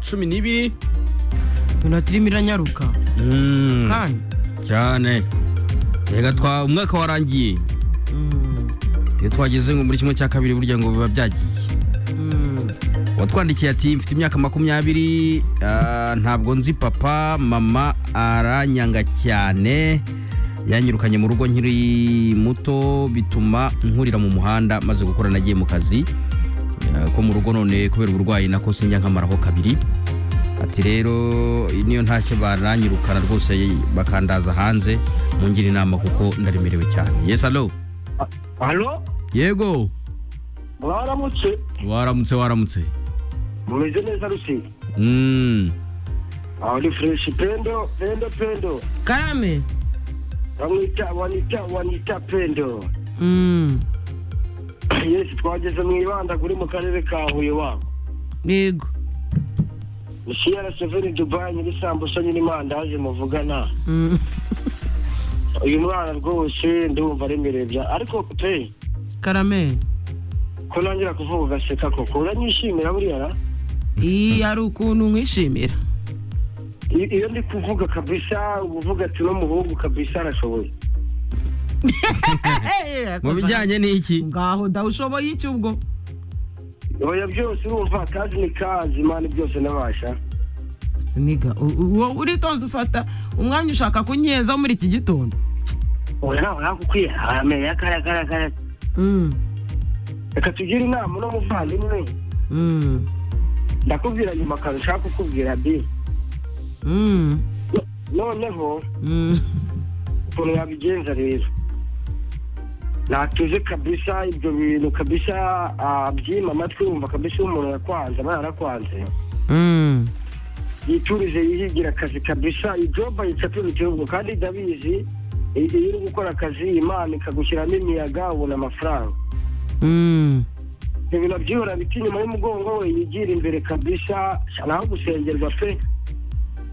cumi n'ibiri iminota irimo iranyaruka Mm, kandi cyane reka twa umwaka warangiye mm, iyo twageze ngo muri kimwe cya kabiri burya ngo biba byagiye mm, watwandikiye ati mfite imyaka makumyabiri ah, ntabwo nzi papa mama aranyanga cyane yanyirukanye mu rugo nkiri muto bituma nkurira mu muhanda maze gukora nagiye mu kazi Ah, ko mu rugo none kubera uburwayi nako sinjya nkamaraho kabiri ati rero niyo ntashye baranyirukana rwose bakandaza hanze mungira inama kuko ndaremerewe cyane yes alo hano yego mwaramutse waramutse waramutse mumeze neza rusizi mm. aho ni fureshi pendo pendo pendo karame bamwita wanita wanita pendo mm, yesi twageze mu ibandaguri mu karere ka huye wabo yego misiyara seveni dubayi nyirisambusa nyirimandazi muvugana mm, uyu mwana rwose ndumva aremereye bya ariko pe karame ko nongera kuvuga ugaseka koko uranyishimira buriya ra? iyi hari ukuntu nkwishimira I- iyo ndi kuvuga kabisa uba uvuga ati n'umuhungu kabisa arashoboye mu bijyanye n'iki ngaho ndawushoboye iki ubwo oya byose urumva akazi ni kazi imana byose nabasha siniga u- u- wowe uritonze ufata umwanya ushaka kunyezaho muri iki gitondo oya nawe nakukwiye amenye akarakaragara Mm, reka tugire inama uno muvandimwe mm, ndakubwira nyuma akantu ushaka kukubwira bi mm, No- noneho mm. ukuntu yabigenza rero natuze kabisa ibyo bintu kabisa abyima amatwi yumva kabisa iyo umuntu yakwanze aba yarakwanze Mm, yiturize yihigira akazi kabisa ijoba yicapira igihugu kandi ndabizi i- iyo uri gukora akazi imana ikagushyiramo imiyaga ubona amafaranga mm, ibyo bintu byihora biti inyuma y'umugongo we yigira imbere kabisa naho gusengerwa pe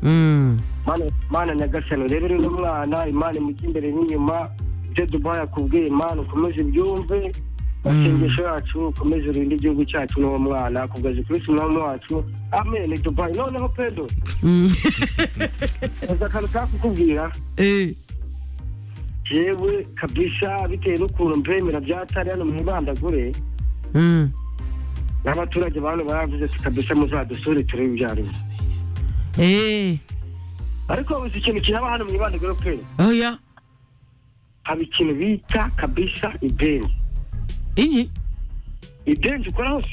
mm. Mana- mana nyagasani urebere uno mwana imana imujya imbere n'inyuma ibyo dubayi akubwiye imana ukomeze ibyumve masengesho yacu ukomeze urinde igihugu cyacu n'uwo mwana kugaza kristo umwami wacu amen dubayi noneho pedo Mm. uzi akantu kaka kukubwira Eh, yewe kabisa bitewe n'ukuntu mbemera byatari hano mu ibandagure mm. n'abaturage ba hano baravuze ati kabisa muzadusure turebe ibyo ari byo Eh, ariko uzi ikintu kiraba hano mu ibandagure pe oya haba ikintu bita kabisa idenzi iyi idenzi ukora hose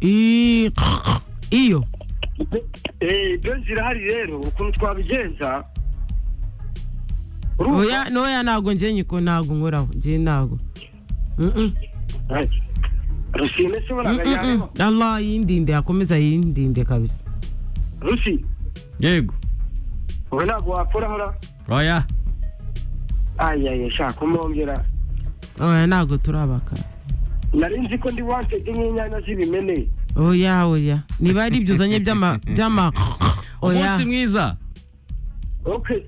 iyi iyo Eh, idenzi irahari rero ukuntu twabigenza urumva? oya noya ntago njye nyiko ntago nkoraho njye ntago Mm-mm, Eh, rusine se buraga mm-mm, yareba mm. allah yindinde akomeza yindinde kabisa rusi yego wowe ntabwo wakoraho ra oya ayaye shaka umwongera oya ntago turabakara nari nzi ko ndi wantege nk'inyanya z'ibimene oya oya niba ari ibyo uzanye by'ama by'ama oya umunsi mwiza okay